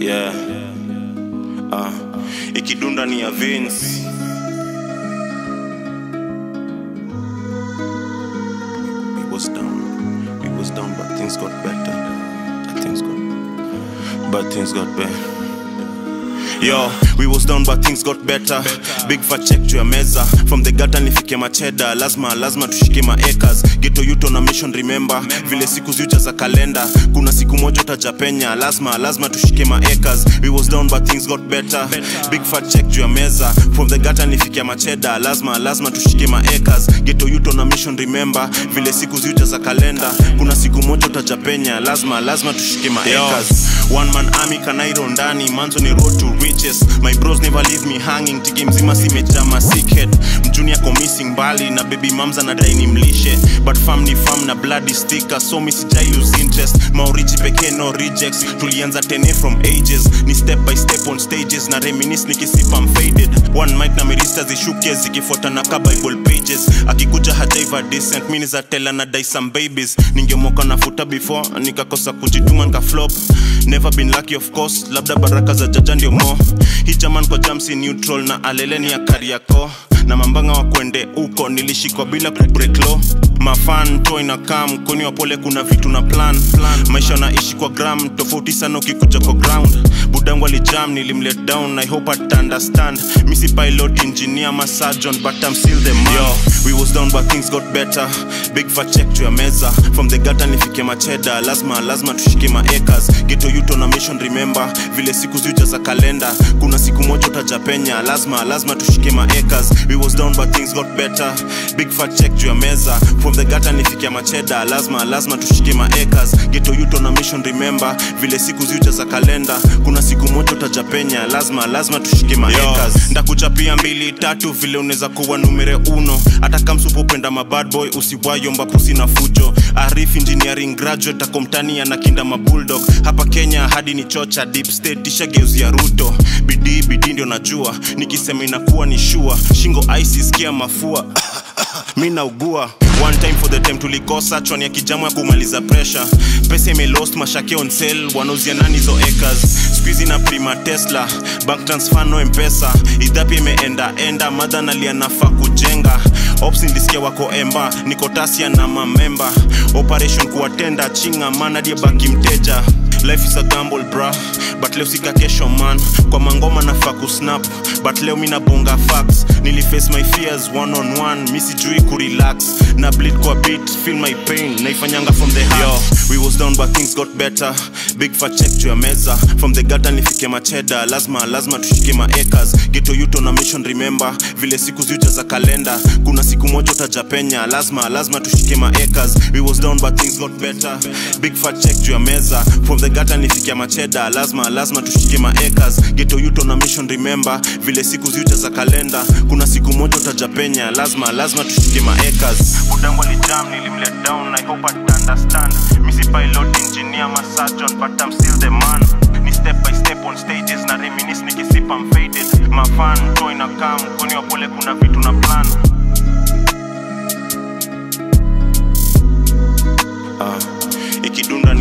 yeah. Uh, ikidunda ni ya Vince. We was down, we was down, but things got better. Things got, but things got better. Yo, we was down but things got better. Big fat check juu ya meza from the gutter nifike macheda lazima lazima tushike maacres geto yuto na mission remember vile siku ziuja za kalenda kuna siku moja utajapenya lazima lazima tushike maacres we was down but things got better big fat check juu ya meza from the gutter nifike macheda lazima lazima tushike maacres geto yuto na mission remember vile siku ziuja za kalenda kuna siku moja utajapenya lazima lazima tushike maacres one man army kanairo ndani manzo ni road to riches my bros never leave me hanging tiki mzima simejama sickhead mjuni ako missing mbali na baby mamza na daini mlishe but fam ni fam na bloody sticker so mi sijai lose interest maorichi pekee no rejects tulianza tene from ages ni step by step on stages na reminis nikisipa I'm faded one mic na mirista zishuke zikifuatana ka bible pages akikuja hajaiva decent mi nizatela na dai some babies ningemoka nafuta before nikakosa kujituma nikaflop never been lucky of course labda baraka za jaja ndio mo hii jaman kwa jamsi neutral na aleleni ya kariako na mambanga wa kwende uko nilishikwa bila kubreak law mafan to inakaa mkoni wa pole kuna vitu na plan, plan. maisha naishi kwa gram tofauti sana ukikuja kwa ground budangu alijam nilimlet down i hope at understand misi pilot engineer ma surgeon but i'm still the man Yo, we was down but things got better big fat check juu ya meza from the gutter nifike macheda lazima lazima tushike maacres geto yuto na mission remember vile siku ziuja za kalenda kuna siku moja utajapenya lazima lazima tushike maacres we was down but things got better big fat check juu ya meza from the gutter nifike macheda lazima lazima tushike maacres geto yuto na mission remember vile siku ziuja za kalenda kuna siku moja utajapenya lazima lazima tushike maacres ndakuchapia mbili tatu vile unaweza kuwa numere uno hata kamsupopenda mabad boy usiwayomba pusi na fujo arif engineering graduate akomtani anakinda mabulldog hapa kenya hadi ni chocha deep state tishageuzia ruto bidii bidii ndio najua nikisema inakuwa ni shua shingo aisiskia mafua mi naugua one time for the time tulikosa chwani ya kijamu ya kumaliza pressure pesa imelost mashake on sale wanauzia nani hizo acres squeezy na prima tesla bank transfer no mpesa idhapi imeenda enda madha nalia nafaa kujenga ops nilisikia wako emba niko tasia na mamemba operation kuwatenda chinga manadie baki mteja life is a gamble bra but leo sika kesho man kwa mangoma nafaa kusnap but leo mi nabonga facts niliface my fears one on one mi sijui kurelax na bleed kwa beat feel my pain naifanyanga from the heart Yo, we was down but things got better big fat check juu ya meza from the gutter nifike macheda lazima lazima tushike maacres geto yuto na mission remember vile siku ziuja za kalenda kuna siku moja utajapenya lazima lazima tushike maacres we was down but things got better big fat check juu ya meza from the gutter nifike macheda lazima lazima tushike maacres geto yuto na mission remember vile siku ziuja za kalenda kuna siku moja utajapenya lazima lazima tushike maacres budangu alijam nilimlet down i hope at understand misi pilot engineer ma surgeon but i'm still the man ni step by step on stages na reminis nikisipa I'm faded mafan to inakaa mkoni wa pole kuna vitu na plan uh, ikidunda